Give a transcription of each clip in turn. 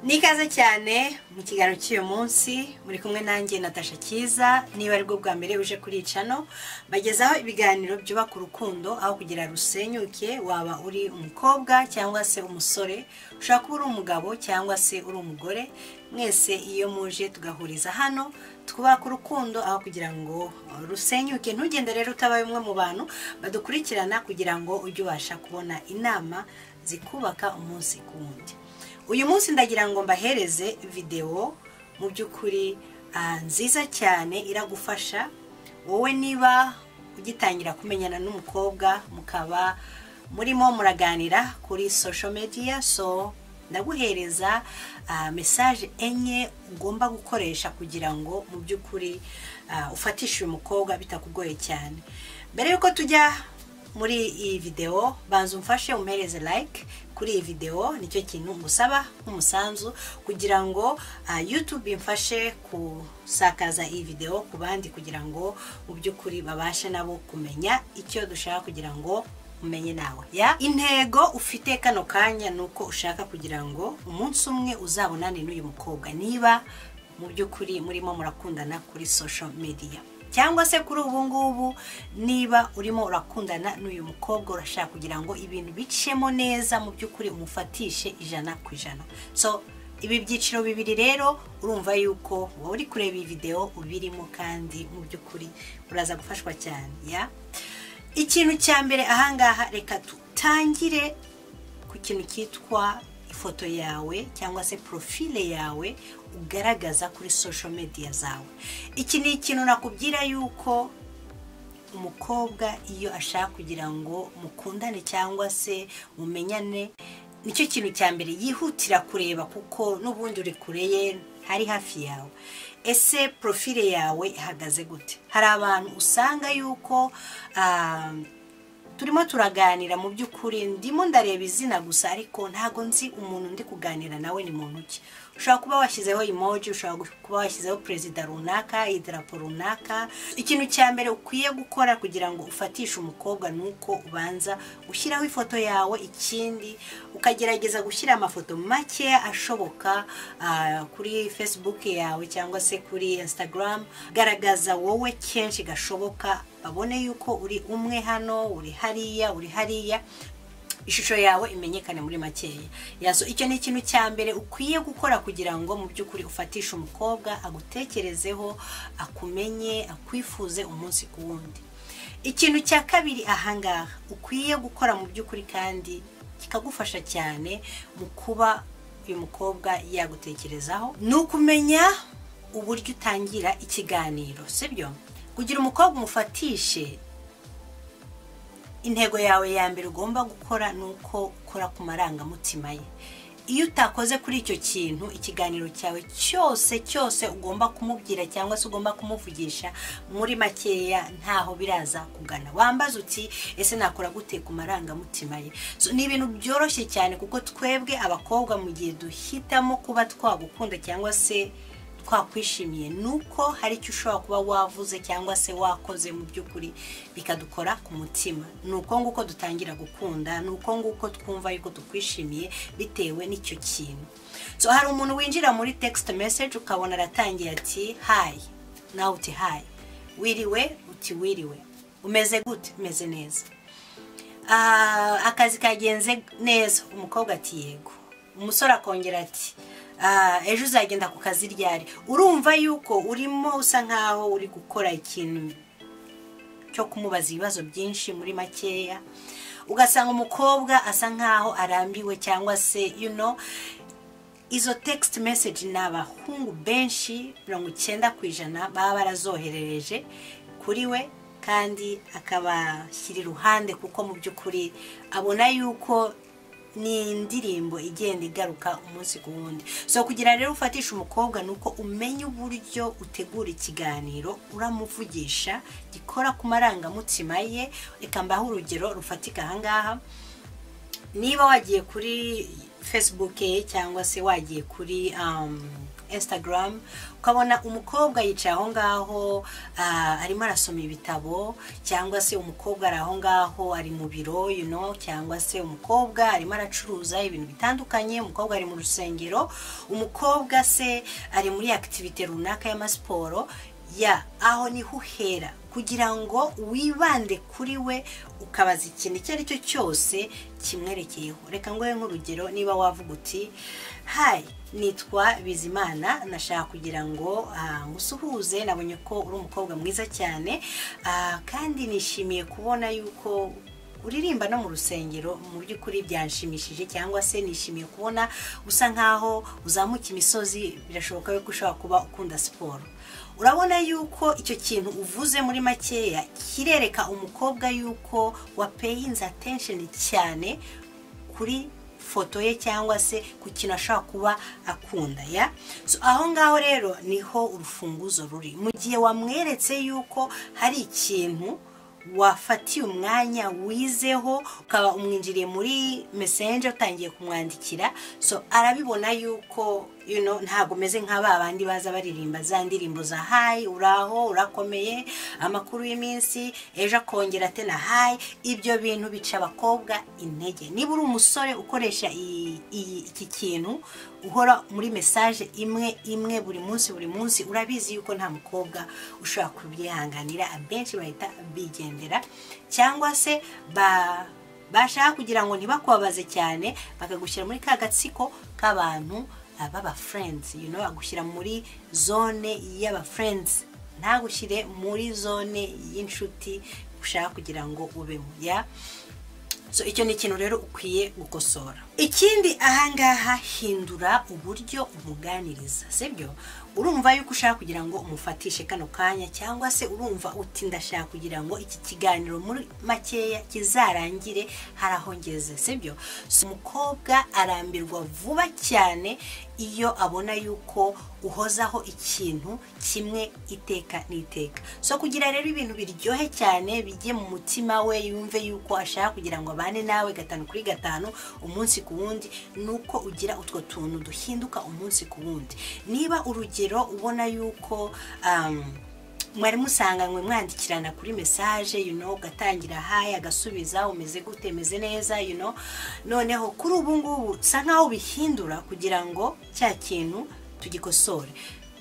ni ikaze cyane mu kiganiro cy'uyu munsi muri kumwe nanjye natasha cyiza niba aribwo bwa mbere uje kuri cano bagezaho ibiganiro byubaka urukundo aho kugira rusenyuke waba uri umukobwa cyangwa se umusore ushobora kuba uri umugabo cyangwa se uri umugore mwese iyo muje tugahuriza hano twubaka urukundo aho kugira ngo rusenyuke ntugende rero utabaye umwe mu bantu badukurikirana kugira ngo ujye ubasha kubona inama zikubaka umunsi ku wundi uyu munsi ndagira ngo mbahereze videwo mu by'ukuri nziza cyane iragufasha wowe niba ugitangira kumenyana n'umukobwa mukaba murimo muraganira kuri social media so ndaguhereza mesaje enye ugomba gukoresha kugira ngo mu by'ukuri ufatishe uyu mukobwa bitakugoye cyane mbere y'uko tujya muri iyi videwo banza umfashe umuhereze like kuri iyi videwo nicyo kintu ngusaba nk'umusanzu kugira ngo yutube imfashe gusakaza iyi videwo ku bandi kugira ngo mu by'ukuri babashe nabo kumenya icyo dushaka kugira ngo umenye nawe ya intego ufite kano kanya ni uko ushaka kugira ngo umunsi umwe uzabonane n'uyu mukobwa niba mu by'ukuri murimo murakundana kuri social media cyangwa se kuri ubu ngubu niba urimo urakundana n'uyu mukobwa urashaka kugira ngo ibintu bicemo neza mu by'ukuri umufatishe ijana ku ijana so ibi byiciro bibiri rero urumva yuko wowe uri kureba iyi videwo ubirimo kandi mu by'ukuri uraza gufashwa cyane ya ikintu cya mbere ahangaha reka dutangire ku kintu cyitwa ifoto yawe cyangwa se profile yawe ugaragaza kuri social media zawe iki ni ikintu nakubwira yuko umukobwa iyo ashaka kugira ngo mukundane cyangwa se mumenyane nicyo kintu cya mbere yihutira kureba kuko n'ubundi uri kure ye hari hafi yawe ese profile yawe ihagaze gute hari abantu usanga yuko turimo turaganira mu by'ukuri ndimo ndareba izina gusa ariko ntago nzi umuntu ndi kuganira nawe ni muntu ki ushobora kuba washyizeho emoji ushobora kuba washyizeho perezida runaka idarapo runaka ikintu cya mbere ukwiye gukora kugira ngo ufatishe umukobwa ni uko ubanza ushyiraho ifoto yawe ikindi ukagerageza gushyira amafoto makeya ashoboka kuri facebook yawe cyangwa se kuri instagram garagaza wowe kenshi gashoboka babone yuko uri umwe hano uri hariya uri hariya ishusho yawe imenyekane muri makeya yazo icyo ni ikintu cya mbere ukwiye gukora kugira ngo mu by'ukuri ufatishe umukobwa agutekerezeho akumenye akwifuze umunsi ku wundi ikintu cya kabiri ahangaha ukwiye gukora mu by'ukuri kandi kikagufasha cyane mu kuba uyu mukobwa yagutekerezaho ni ukumenya uburyo utangira ikiganiro sibyo kugira umukobwa umufatishe intego yawe ya mbere ugomba gukora ni uko ukora ku marangamutima ye iyo utakoze kuri icyo kintu ikiganiro cyawe cyose cyose ugomba kumubwira cyangwa se ugomba kumuvugisha muri makeya ntaho biraza kugana wambaze uti ese nakora gute ku marangamutima ye ni ibintu byoroshye cyane kuko twebwe abakobwa mu gihe duhitamo kuba twagukunda cyangwa se twakwishimiye ni uko hari icyo ushobora kuba wavuze cyangwa se wakoze mu by'ukuri bikadukora ku mutima ni uko nguko dutangira gukunda ni uko nguko twumva yuko tukwishimiye bitewe n'icyo kintu so hari umuntu winjira muri text message ukabona aratangiye ati hayi nawe uti hayi wiriwe uti wiriwe umeze gute umeze neza akazi kagenze neza umukobwa ati yego umusore akongera ati ejo uzagenda ku kazi ryari urumva yuko urimo usa nkaho uri gukora ikintu cyo kumubaza ibibazo byinshi muri makeya ugasanga umukobwa asa nkaho arambiwe cyangwa se yuno izo tegisiti meseji ni abahungu benshi mirongo icyenda ku ijana baba barazoherereje kuri we kandi akabashyira iruhande kuko mu by'ukuri abona yuko ni indirimbo igenda igaruka umunsi ku wundi so kugira rero ufatishe umukobwa ni uko umenya uburyo utegura ikiganiro uramuvugisha gikora ku marangamutima ye reka mbaho urugero rufatika ahangaha niba wagiye kuri facebook ye cyangwa se wagiye kuri um, instagram ukabona umukobwa yicaye aho ngaho ah, arimo arasoma ibitabo cyangwa se umukobwa ari aho ngaho ari mu biro you know, cyangwa se umukobwa arimo aracuruza ibintu bitandukanye umukobwa ari mu rusengero umukobwa se ari muri akitivite runaka y'amasiporo ya aho niho uhera kugira ngo wibande kuri we ukabaza ikintu icyo ari cyo cyose kimwerekeyeho reka nguhe nk'urugero niba wavuga uti hayi nitwa bizimana nashaka kugira ngo ah, ngusuhuze nabonye ko uri umukobwa mwiza cyane ah, kandi nishimiye kubona yuko uririmba no mu rusengero mu by'ukuri byanshimishije cyangwa se nishimiye kubona usa nkaho uzamuka imisozi birashoboka yuko ushobora kuba ukunda siporo urabona yuko icyo kintu uvuze muri makeya kirereka umukobwa yuko wa peyinzi atensheni cyane kuri foto ye cyangwa se ku kintu ashobora kuba akunda ya So, aho ngaho rero niho urufunguzo ruri mu gihe wamweretse yuko hari ikintu wafatiye umwanya wizeho ukaba umwinjiriye muri mesenje utangiye kumwandikira so arabibona yuko you know, ntabwo umeze nka ba bandi baza baririmba za ndirimbo za hayi uraho urakomeye amakuru y'iminsi ejo akongera ate na hayi ibyo bintu bica abakobwa intege niba uri umusore ukoresha iyi- iyi- iki kintu uhora muri mesaje imwe imwe buri munsi buri munsi urabizi yuko nta mukobwa ushobora kubyihanganira abenshi bahita bigendera cyangwa se ba bashaka kugira ngo ntibakubabaze cyane bakagushyira muri ka gatsiko k'abantu baba furenzi you know, bagushyira muri zone y'abafurenzi ntagushyire muri zone y'inshuti ushaka kugira ngo ubemo ya so icyo ni ikintu rero ukwiye gukosora ikindi ahangaha hindura uburyo umuganiriza sibyo urumva yuko ushaka kugira ngo umufatishe kano kanya cyangwa se urumva uti ndashaka kugira ngo iki kiganiro muri makeya kizarangire hari aho ngeze sibyo so, umukobwa arambirwa vuba cyane iyo abona yuko uhozaho ikintu kimwe iteka n'iteka so kugira rero ibintu biryohe cyane bijye mu mutima we yumve yuko ashaka kugira ngo abane nawe gatanu kuri gatanu umunsi ku wundi ni uko ugira utwo tuntu duhinduka umunsi ku wundi niba urugero ubona yuko um, mwari musanganywe mwandikirana kuri mesaje you know, ugatangira hayi agasubiza umeze gute meze neza you know. noneho kuri ubu ngubu usa nkaho ubihindura kugira ngo cya kintu tugikosore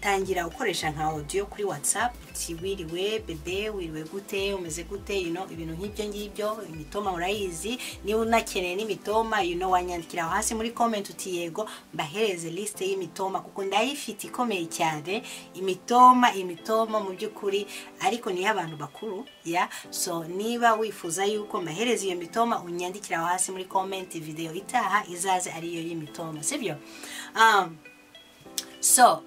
tangira ukoresha nka audio kuri whatsapp uti wiriwe bebe wiriwe gute umeze gute you know, ibintu nk'ibyo ngibyo imitoma urayizi niba unakeneye n'imitoma you know, wanyandikira aho hasi muri comment uti yego mbahereze liste y'imitoma kuko ndayifite ikomeye cyane imitoma imitoma mu by'ukuri ariko niyo abantu bakuru ya so niba wifuza yuko mbahereza iyo mitoma unyandikira aho hasi muri comment video itaha izaze ariyo y'imitoma sibyo um, so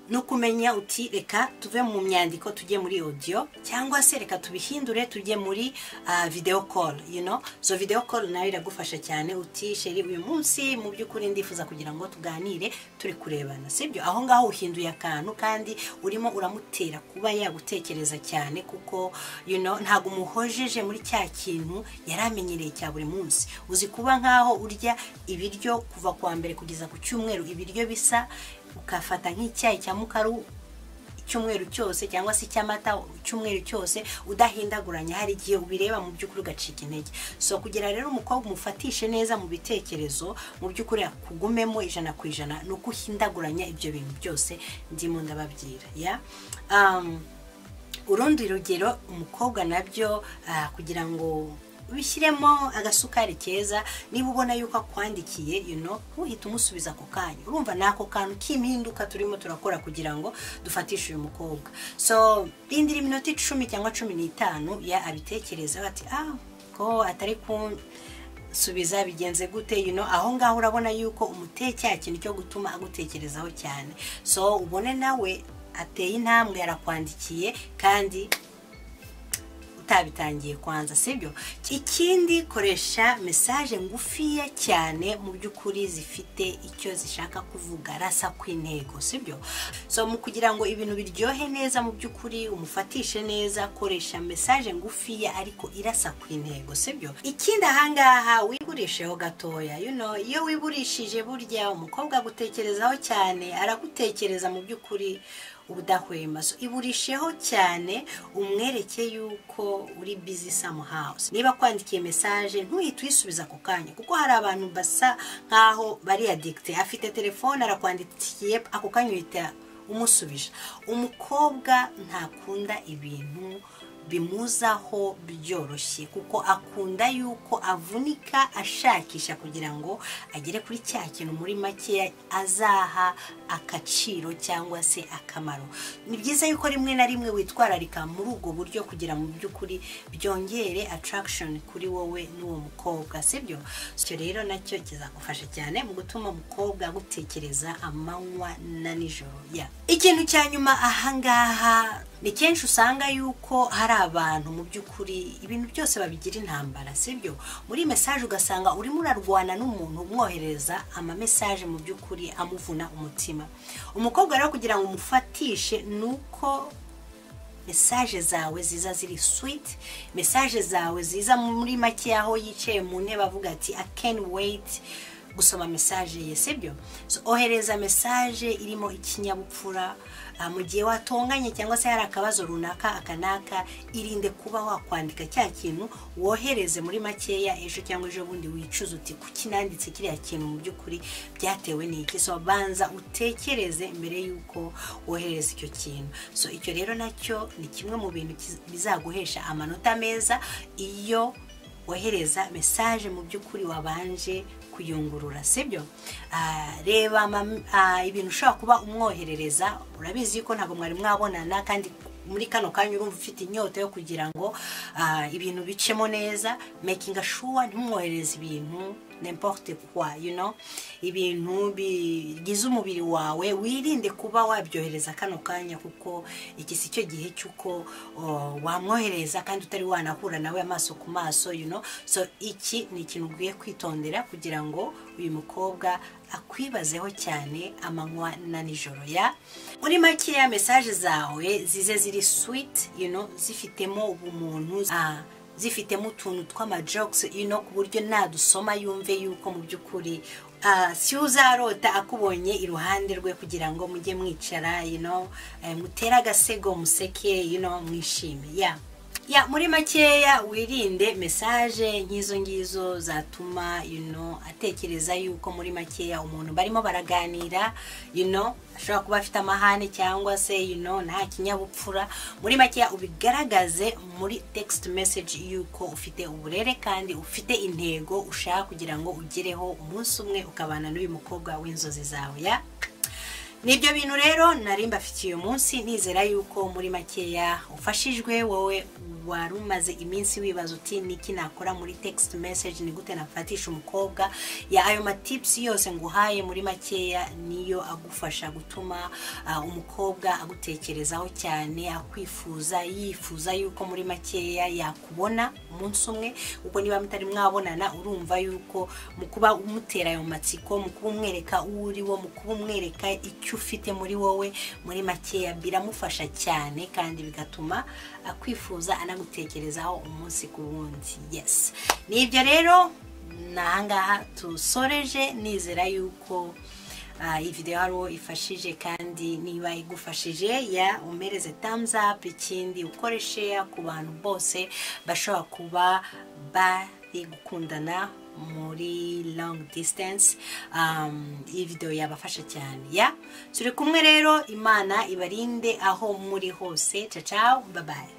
ni ukumenya uti reka tuve mu myandiko tujye muri audio cyangwa se reka tubihindure tujye muri ah, video call you know so video call nayo iragufasha cyane uti sheri uyu munsi mu by'ukuri ndifuza kugira ngo tuganire turi kurebana sibyo aho ngaho uhinduye akantu kandi urimo uramutera kuba yagutekereza cyane kuko you know ntabwo umuhojeje muri cya kintu yari amenyereye cya buri munsi uzi kuba nkaho urya ibiryo kuva ku wa mbere kugeza ku cyumweru ibiryo bisa ukafata nk'icyayi cya mukaru icyumweru cyose cyangwa se icy'amata icyumweru cyose udahindaguranya hari igihe ubireba mu by'ukuri ugacika intege so kugira rero umukobwa umufatishe neza mu bitekerezo mu by'ukuri akugumemo ijana ku ijana ni uko uhindaguranya ibyo bintu byose ndimo ndababwira ya Um, urundi rugero umukobwa nabyo ah, kugira ngo bishyiremo agasukari keza niba ubona yuko akwandikiye you know, uhita umusubiza ako kanya urumva ni ako kantu k'impinduka turimo turakora kugira ngo dufatishe uyu mukobwa so rindira iminota icumi cyangwa cumi n'itanu ya abitekereza bati ah ko atari ku subiza bigenze gute you know, aho ngaho urabona yuko umuteye cya kintu cyo gutuma agutekerezaho cyane so ubone nawe ateye intambwe yarakwandikiye kandi utabitangiye kwanza sibyo ikindi koresha mesaje ngufiya cyane mu by'ukuri zifite icyo zishaka kuvuga rasa ku intego sibyo so mu kugira ngo ibintu biryohe neza mu by'ukuri umufatishe neza koresha mesaje ngufiya ariko irasa ku intego sibyo ikindi ahangaha wigurisheho gatoya you know, iyo wiburishije burya umukobwa agutekerezaho cyane aragutekereza mu by'ukuri ubudahwema so iburisheho cyane umwereke yuko uri bizi samuhawuzi niba kwandikiye mesaje ntuhite uyisubiza ako kanya kuko hari abantu basa nk'aho bari adikite afite telefone arakwandikiye ako kanya uhita umusubije umukobwa ntakunda ibintu bimuzaho byoroshye kuko akunda yuko avunika ashakisha kugira ngo agere kuri cya kintu muri make azaha agaciro cyangwa se akamaro ni byiza yuko rimwe na rimwe witwararika muri ubwo buryo kugira mu by'ukuri byongere attraction kuri wowe n'uwo mukobwa sibyo icyo rero nacyo kizagufasha cyane mu gutuma umukobwa agutekereza amanywa na nijoro ya ikintu cya nyuma ahangaha ni kenshi usanga yuko hari abantu mu by'ukuri ibintu byose babigira intambara sibyo muri mesaje ugasanga urimo urarwana n'umuntu umwohereza amamesaje mu by'ukuri amuvuna umutima umukobwa rero kugira ngo umufatishe ni uko mesaje zawe ziza ziri switi mesaje zawe ziza muri make aho yicaye mu ntebe avuga ati akeni weyiti gusoma mesaje ye sibyo ohereza mesaje irimo ikinyabupfura mu gihe watonganye cyangwa se hari akabazo runaka akanaka irinde kuba wakwandika cya kintu wohereze muri makeya ejo cyangwa ejo bundi wicuza uti kuki nanditse kiriya kintu mu by'ukuri byatewe n'iki so banza utekereze mbere y'uko wohereza icyo kintu so icyo rero nacyo ni kimwe mu bintu bizaguhesha amanota meza iyo wohereza mesaje mu by'ukuri wabanje kuyungurura sibyo reba ibintu ushobora kuba umwoherereza urabizi yuko ntabwo mwari mwabonana kandi muri kano kanya urumva ufite inyota yo kugira ngo ibintu bicemo neza mekinga shuwa ntimwohereze ibintu nimporte kwa you know ibintu bigize umubiri wawe wirinde kuba wabyohereza kano kanya kuko iki si cyo gihe cy'uko wamwohereza kandi utari wanahura nawe amaso ku maso you know so iki ni ikintu ugiye kwitondera kugira ngo uyu mukobwa akwibazeho cyane amanywa na nijoro ya muri makeya mesaje zawe zize ziri switi you know zifitemo ubumuntu zifitemo utuntu tw'amajokisi ino ku buryo nadusoma yumve yuko mu by'ukuri si uzarota akubonye iruhande rwe kugira ngo mujye mwicara mutere agasego museke mwishime ya ya muri makeya wirinde mesaje nk'izo ngizo zatuma yuno atekereza yuko muri makeya umuntu barimo baraganira yuno ashobora kuba afite amahane cyangwa se yuno nta kinyabupfura muri makeya ubigaragaze muri tegisiti meseji yuko ufite uburere kandi ufite intego ushaka kugira ngo ugereho umunsi umwe ukabana n'uyu mukobwa w'inzozi zawe ya nibyo bintu rero nari mbafitiye uyu munsi nizera yuko muri makeya ufashijwe wowe wari umaze iminsi wibaza uti niki nakora muri text message ni gute nafatisha umukobwa ya ayo matipsi yose nguhaye muri makeya niyo agufasha gutuma umukobwa agutekerezaho cyane akwifuza yifuza yuko muri makeya yakubona umunsi umwe kuko niba mutari mwabonana urumva yuko mu kuba umutera ayo matsiko mu kuba umwereka uwo uri wo mu kuba umwereka icyo icyo ufite muri wowe muri makeya biramufasha cyane kandi bigatuma akwifuza anagutekerezaho umunsi ku wundi yesi ni ibyo rero ni ahangaha tusoreje nizera yuko iyi videwo hariho ifashije kandi niba igufashije ya umereze thumbs up ikindi ukoreshe ku bantu bose bashobora kuba bari gukundana muri long distance iyi videwo yabafasha cyane ya turi kumwe rero imana ibarinde aho muri hose cacaho babaye